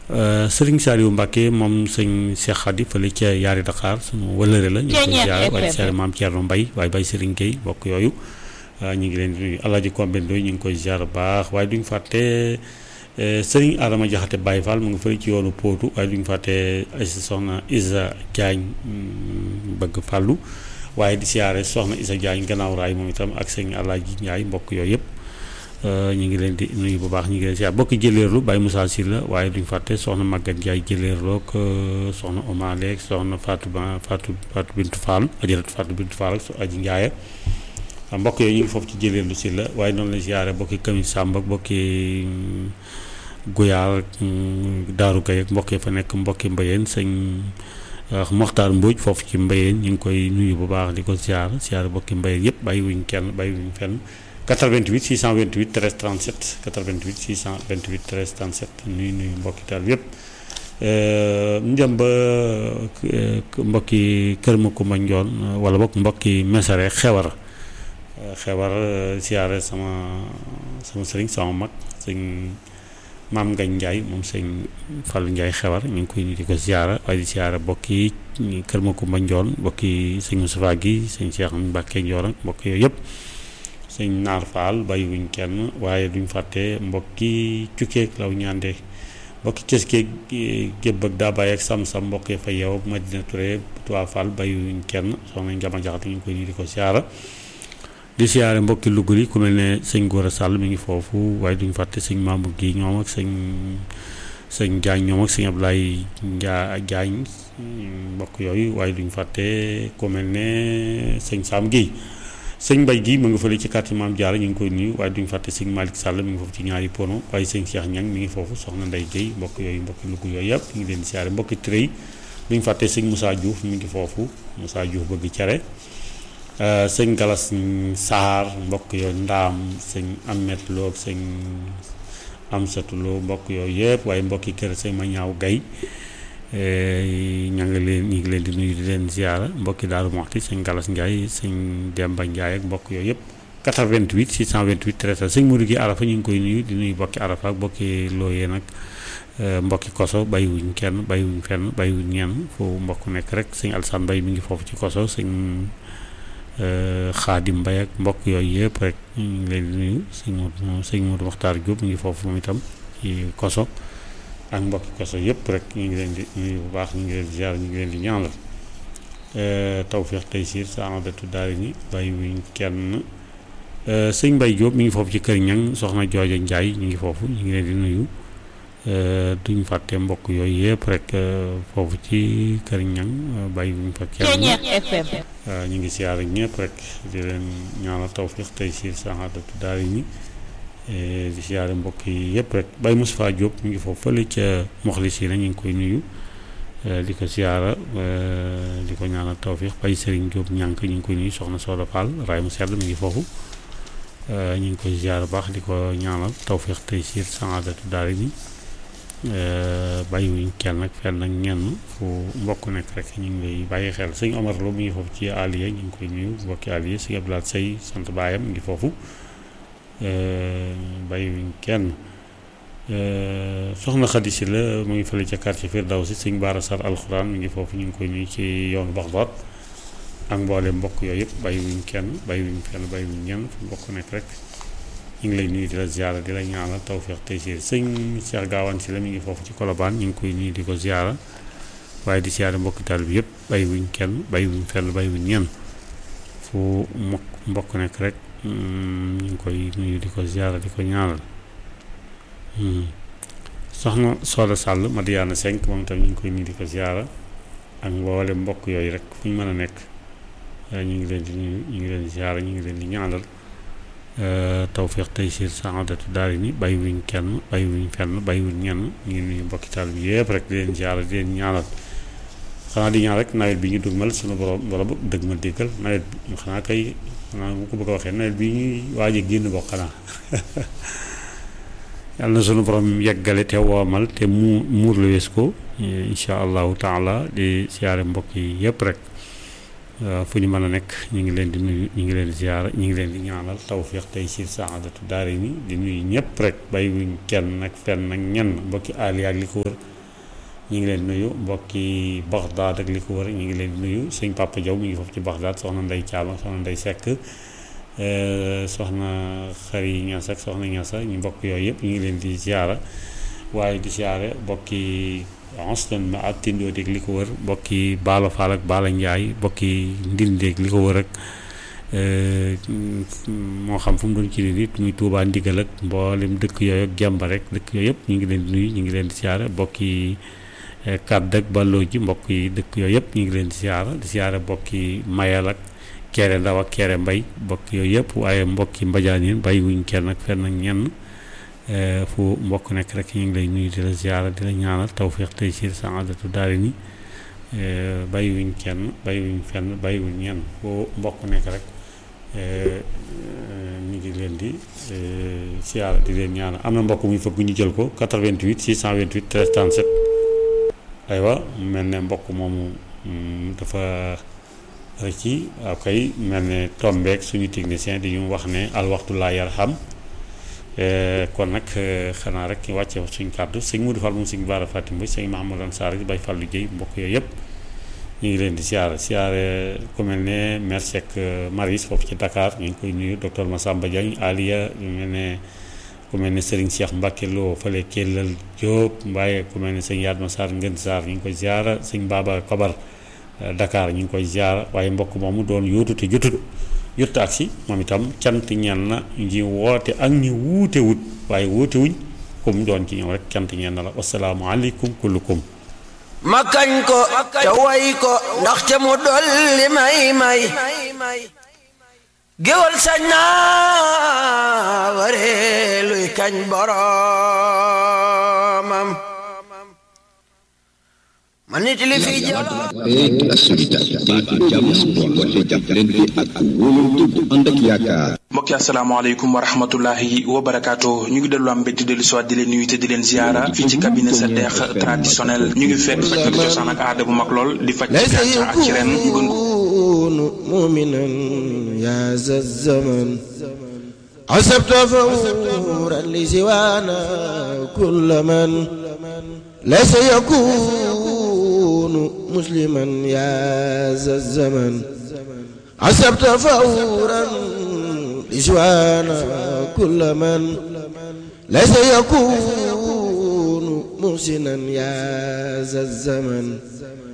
Sëriñ Saliou Mbacke moom sëñ Cheikh Khady fële ca Yaari Dakar sunu wëlëre la ñu ngi koy ziar waaye ziar maam Thierno Mbaye waaye Baye Serigne Gueye bokk yooyu ñu ngi leen di nuyu Alaaji Kombe Ndoy ñu ngi koy ziar bu baax waaye duñ fàtte Sëriñ Adama Jaxate Baye Fall mu ngi fële ci yoonu Pootu waaye duñ fàtte ay soxna Isa Diagne bëgg fàllu waaye di siyaare soxna Isa Diagne gannaaw raay moom itam ak sëñ Alaaji Ndiaye mbokk yooyu yëpp ñu ngi leen di nuyu bu baax ñu ngi leen siyaare bokk jëleerlu Baye Moussa Sylla waaye duñ fàtte soxna Maguette Ndiaye jëleerloo ak soxna Omaleek soxna Fatou Ba Fatou Fatou Bintou Fall ajaratu Fatou Bintou Fall ak aji Ndiaye mbokk yooyu ñu ngi foofu ci jëleerlu si la waaye noonu la siyaare bokki Kami Samb ak bokki Guyaar Daaru Gaye ak mbokk yi fa nekk mbokki Mbayeen sëñ Moxtaar Mbóoj foofu ci Mbayeen ñu ngi koy nuyu bu baax di ko siyaar siyaar bokki Mbayeen yëpp bàyyi wuñ kenn bàyyi wuñ fenn 88 628 13 37 88 628 13 37 nuyu nuyu mbokki taal yëpp ñu dem ba mbokki Kër Makumba Njoon wala bokk mbokki Mesare xewar xewar siyaare sama sama sëriñ sama mag sëñ maam Ngañ Ndiaye moom sëñ Fallou Ndiaye xewar ñu ngi koy nuyu di ko siyaara waaye di siyaara bokki Kër Makumba Njoon bokki sëñ Moustapha gi sëñ Cheikh Mbacke Njoor ak mbokk yooyu yëpp sëñ Naar Fall bàyyiwuñ kenn waaye duñ fàtte mbokki cukkeeg law ñaande mbokki cëskeeg gébb ak daa bàyyi ak sam-sam mbokk yi fa yeew Madina Touré Tuwaa Fall bàyyiwuñ kenn soxna Njama Jaxate ñu ngi koy nuyu di ko siyaara di siyaare mbokki Louga yi ku mel ne sëñ Gora Sall mi ngi foofu waaye duñ fàtte sëñ Mamour gi ñoom ak sëñ sëñ Diagne ñoom ak sëñ Ablaye Njaa Diagne mbokk yooyu waaye duñ fàtte ku mel ne sëñ Sam Guèye sëñ Mbay gi mu ngi fële ci quartier Maam Jaara ñu ngi koy nuyu waaye duñ fàtte sëñ Malick Sall mi ngi foofu ci ñaari pono waaye sëñ Cheikh Ñang mi ngi foofu soxna Ndey Guèye mbokk yooyu mbokki Louga yooyu yëpp ñu ngi leen di siyaare mbokki Tiré duñ fàtte sëñ Moussa Diouf mi ngi foofu Moussa Diouf bëgg cere sëñ Galas Saar mbokk yooyu ndaam sëñ Amet Lo ak sëñ Amsatu Lo mbokk yooyu yëpp waaye mbokki kër sëñ ma ñaaw gay ña nga leen ñu ngi leen di nuyu di leen ziara mbokki Daaru Moxti sëñ Galas Ndiaye sëñ Demba Ndiaye ak mbokk yooyu yëpp 88 628 13 sëñ Mourou gi Arafa ñu ngi koy nuyu di nuyu mbokki Arafa ak mbokki Looyee nag mbokki koso bàyyiwuñ kenn bàyyiwuñ fenn bàyyiwuñ ñenn foofu mbokk nekk rek sëñ Alsaan Mbay mi ngi foofu ci koso sëñ Xaadim Mbay ak mbokk yooyu yëpp rek ñu ngi leen di nuyu sëñ Modou sëñ Modou Moxtaar Diop mi ngi foofu moom itam ci koso ak mbokki koso yëpp rek ñu ngi leen di nuyu bu baax ñu ngi leen di ziar ñu ngi leen di ñaanal tawféex tey siir saadatu daari ni bàyyiwuñ kenn sëñ Mbay Diop mi ngi foofu ci kër ñang soxna Jooja Njaay ñu ngi foofu ñu ngi leen di nuyu duñ fàtte mbokk yooyu yëpp rek foofu ci kër ñang bàyyiwuñ fa kenn ñu ngi siyaar ak ñëpp rek di leen ñaanal tawfiq tey siir saadatu daari ni di siyaare mbokk yi yëpp rek Baye Moustapha Diop mi ngi foofu fële ca moxlis yi na ñu ngi koy nuyu di ko siyaara di ko ñaanal tawfiq Baye Serigne Diop ñànk ñu ngi koy nuyu soxna Soda Fall raay mu sedd mi ngi foofu ñu ngi koy siyaara baax di ko ñaanal tawfiq tey siir saadatu daari ni bàyyiwuñ kenn ak fenn ak ñenn fu mbokk nekk rek ñu ngi lay bàyyi xel sëñ Omar Lo mi ngi foofu ci Aliya ñu ngi koy nuyu mbokki Aliya sëñ Abdoulaye Sey sant baayam mi ngi foofu bàyyiwuñ kenn soxna Xadi Si la mu ngi fële ca quartier Firdawsi sëñ Baara Sar alxuraan mi ngi foofu ñu ngi koy nuyu ci yoonu Baxdaad ak mboole mbokk yooyu yëpp bàyyiwuñ kenn bàyyiwuñ fenn bàyyiwuñ ñenn fu mbokk nekk rek ñu ngi lay nuyu di la ziara di la ñaanal tawfeex tey si sëñ Cheikh Gaawaan si la mi ngi foofu ci Kolobaan ñu ngi koy nuyu di ko ziara waaye di ziara mbokki taal bi yëpp bàyyiwuñ kenn bàyyiwuñ fenn bàyyiwuñ ñenn fu mbokk mbokk nekk rek ñu ngi koy nuyu di ko ziara di ko ñaanal soxna Soda Sall Madiana Senk moom itam ñu ngi koy nuyu di ko ziara ak mboole mbokk yooyu rek fu ñu mën a nekk ñu ngi leen di nuyu ñu ngi leen di ziara ñu ngi leen di ñaanal tawféex tey siir saadatu daari ni bàyyiwuñ kenn bàyyiwuñ fenn bàyyiwuñ ñenn ñu ngi nuyu mbokki taal bi yëpp rek di leen ziara di leen ñaanal xanaa di ñaan rek nawet bi ñu dugmal suñu borom wala boog dëgg ma déggal nawet bi xanaa kay xanaa mu ko bëgg a waxee nawet bi ñuy waaj a génn bokk xanaa yàlla na sunu borom yeggale te woomal te mu muur la wees ko incha allahu taala di siyaare mbokk yi yëpp rek fu ñu mën a nekk ñu ngi leen di nuyu ñu ngi leen di ziyaara ñu ngi leen di ñaanal tawfiq tey siir saadatu daari ni di nuyu ñëpp rek bàyyiwuñ kenn nag fenn nag ñenn mbokki Ali ak li ko wër ñu ngi leen di nuyu mbokki Baxdaad ak li ko wër ñu ngi leen di nuyu sëñ Papa Diaw mi ngi foofu ci Baxdaad soxna Ndey Caam ak soxna Ndey Sekk soxna Xari Ñas ak soxna Ñasa ñu mbokk yooyu yëpp ñu ngi leen di ziyaara waaye di ziyaare mbokki Anston ma ak Tindoo dégg li ko wër mbokki Baalo Faal ak Baala Njaay mbokki Ndindeeg li ko wër ak moo xam fu mu doon ci nit muy Tuubaa Ndigal ak mboolem dëkk yooyu ak Gemba rek dëkk yooyu yëpp ñu ngi leen di nuyu ñu ngi leen di siyaare mbokki kàdd ak balloo ji mbokk yi dëkk yooyu yëpp ñu ngi leen di siyaara di siyaare mbokki Mayal ak Kere Ndaw ak Kere Mbay mbokk yooyu yëpp waaye mbokki Mbajaan yi bàyyi wuñ kenn ak fenn ak ñenn fu mbokk nekk rek ñu ngi lay nuyu di la ziara di la ñaanal tawfiq tey siir saadatu daari ni bàyyiwuñ kenn bàyyiwuñ fenn bàyyiwuñ ñenn fu mbokk nekk rek ñu ngi leen di ziara di leen ñaanal am na mbokk muy fëgg ñu jël ko 88 628 13 37 aywa mel ne mbokk moomu dafa ci waaw kay mel ne tombeek suñu technicien di ñu wax ne al waxtu laa yarham kon nag xanaa rek wàcce suñ kàddu sëñ Modou Fall moom sëñ Baara Fatim Boy sëñ Mahamadan Sarr bay Fall liggéey mbokk yooyu yëpp ñu ngi leen di siyaare siyaare ku mel ne maire Seck Maris foofu ci Dakar ñu ngi koy nuyu docteur Massamba Diagne Aliya ñu mel ne ku mel ne Serigne Cheikh Mbacke Lo fële Kellal Diop mbaaye ku mel ne sëñ Yadma Sarr Ngën Sarr ñu ngi koy ziara sëñ Baba Kobar Dakar ñu ngi koy ziara waaye mbokk moomu doon yóotu te jotut jot ak si moom itam cant ñeen na ñi woote ak ñi wuute wut waaye wuute wuñ comme doon ci ñëw rek cant ñeen na la wasalaamualeykum kullukum ma kañ ko te way ko ndax ca mu dolli may may géwal sañ naa waree luy kañ boromam ma nit li fi jalo la solidarité baatu jàmm di woote jàppalante ak wóolante bu ànd ak yaakaar mbokki asalaamaaleykum wa rahmatullahi wa barakaatu ñu ngi dellu am mbégte dellu soit di leen nuyu te di leen ziara fii ci cabinet sa deex traditionnel ñu ngi fekk faj fekk cosaan ak aada bu mag lool di faj ci gàncax ak ci ren ñu gën muminan ya za zaman asabta fawran li siwana kulla man laysa yakunu musliman ya za zaman asabta fawran li siwana kulla man laysa yakunu muhsinan ya za zaman